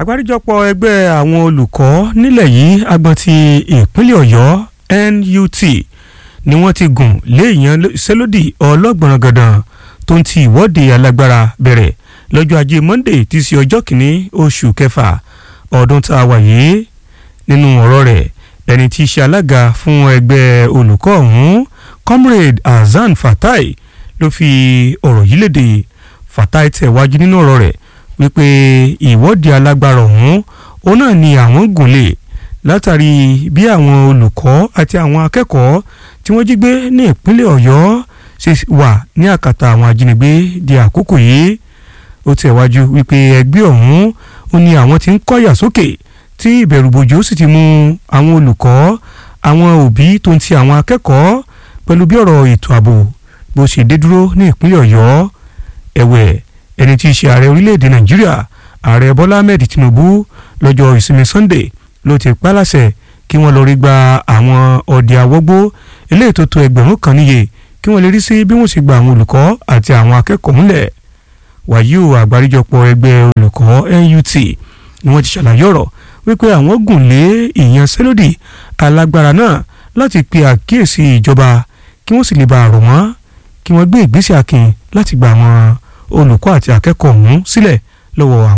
àgbáríjọpọ̀ ẹgbẹ́ àwọn olùkọ́ nílẹ̀ yìí agbọn ti ìpínlẹ̀ ọ̀yọ́ NUT ni wọ́n ti gùn lé ìyanṣẹ́lódì ọlọ́gbọ̀nràn gàdàn tó ń ti ìwọ́de alágbára bẹ̀rẹ̀ lọ́jọ́ ajé Monday tí í ṣe ọjọ́ kìíní oṣù kẹfà ọdún tá a wà yìí nínú ọ̀rọ̀ rẹ̀ ẹni tí í ṣe alága fún ẹgbẹ́ olùkọ́ ọ̀hún comrade Hasan Fatai ló fi ọ̀rọ̀ yìí léde Fatai tẹ̀wájú nínú ọ̀rọ̀ rẹ̀ wípé ìwọ́de alágbára ọ̀hún òun náà ni àwọn gùn lé látàrí bí àwọn olùkọ́ àti àwọn akẹ́kọ̀ọ́ tí wọ́n jí gbé ní ìpínlẹ̀ ọ̀yọ́ ṣe wà ní àkàtà àwọn ajínigbé di àkókò yìí ó tẹ̀wájú wípé ẹgbẹ́ ọ̀hún ó ní àwọn tí ń kọ́yà sókè tí ìbẹ̀rùbojo sì ti mú àwọn olùkọ́ àwọn òbí tó ń ti àwọn akẹ́kọ̀ọ́ pẹ̀lú bí ọ̀rọ̀ ètò ààbò bó ṣe dé dúró ní ìpínlẹ̀ ọ̀yọ́ ẹ̀wẹ̀ ẹni tí í ṣe ààrẹ orílẹ̀-èdè nàìjíríà ààrẹ bọ́lá ahmed tinubu lọ́jọ́ ìsinmi sunday ló ti pálàṣẹ kí wọ́n lọ rí gba àwọn ọdẹ àwọ́gbó eléyìí tó tó ẹgbẹ̀rún kan níye kí wọ́n lè rí sí bí wọ́n ṣe gba àwọn olùkọ́ àti àwọn akẹ́kọ̀ọ́ ńlẹ̀ wàyí o àgbáríjọpọ̀ ẹgbẹ́ olùkọ́ NUT ni wọ́n ti ṣàlàyé ọ̀rọ̀ wípé àwọn gùn lé ìyanṣẹ́lódì alágbára náà láti pe àkíyèsí ìjọba kí wọ́n sì lè bá a rọ̀ wọ́n kí wọ́n gbé ìgbésẹ̀ akin láti gba àwọn olùkọ́ àti akẹ́kọ̀ọ́ ọ̀hún sílẹ̀ lọ́wọ́ àwọn.